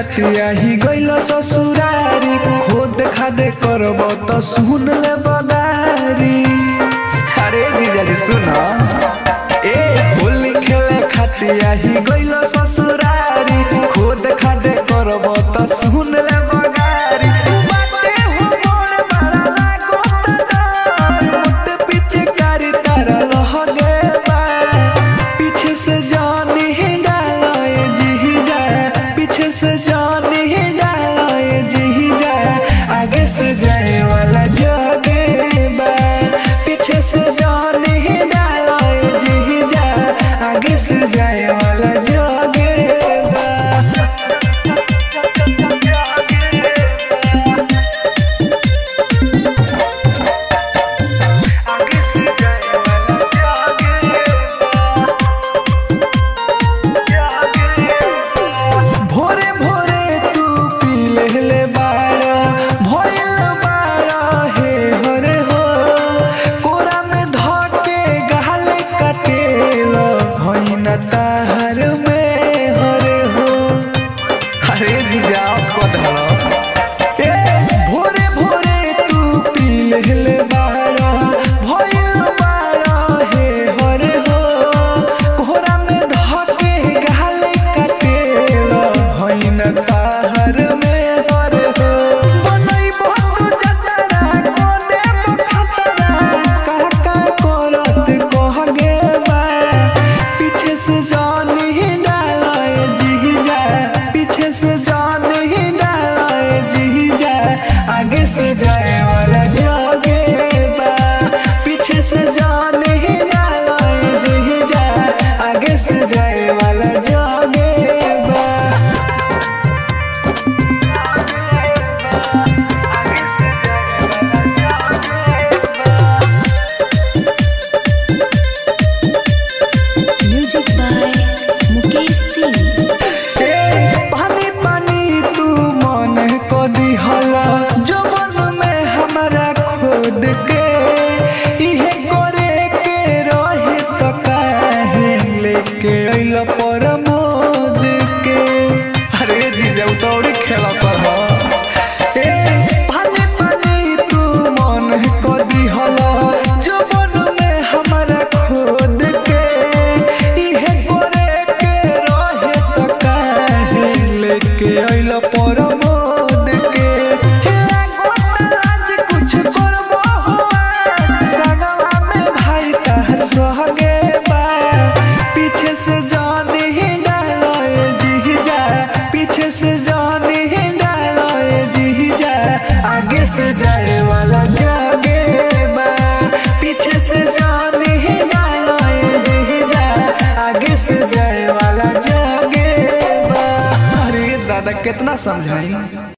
खातिया ही गइल ससुरारी खुद खादे करब त सुन ले बदारी अरे जीजाजी सुन ए होली खेले खातिया ही गइल ससुरारी खुद खादे करब त सुन ले बगारी बाटे हो मोर बड़ा लागत डर मुट पीछे कारी तारा लहगे बा पीछे से जानी ही डालाए जी जाए पीछे से जानी ही डालाए जी जाए आगे से जाए वाला जगे बा पीछे से जानी ही डालाए जी जाए आगे से जाए वाला जगे बा आगे से जाए वाला जगे बा भोरे भोरे तू पी लेले बारा भइल बारा हे हरे हो कोरा में धके गहले कटेल होइन ताहर में हरे हो अरे जीजा कटहल ए भोरे भोरे तू पी लेले बारा भइल बारा हे हरे हो कोहरा में धके गहले कटेल होइन ताहर में हरे हो बनई बहुत जतरा कोने खतरा काका करत कह गे बा पीछे से जान ही डालाए जी जाए पीछे से जान ही डालाए जी जाए आगे से जाए वाला जागे बा पीछे से जान ही डालाए जी जाए आगे से जाए वाला जागे बा म्यूजिक बाय मुकेश सिंह ए, पानी पानी तू मन को दिहला जवन में हमरा खोद के इहे करे के रहे तो काहे लेके अइल पर मोद के अरे जीजा उतौरी खेला पर हो ए पानी पानी तू मन को दिहला जवन में हमरा खोद के इहे करे के रहे तो काहे लेके अइल पर मोद के लागत आज कुछ करबो हुआ सगवा में भाई तहर सोहगे बा पीछे से जान ही डालोए जी जाए पीछे से जान ही डालोए जी जाए आगे से जाए वाला जागे बा पीछे से जान ही डालोए जी जाए आगे से जाए वाला जागे बा अरे दादा कितना समझाई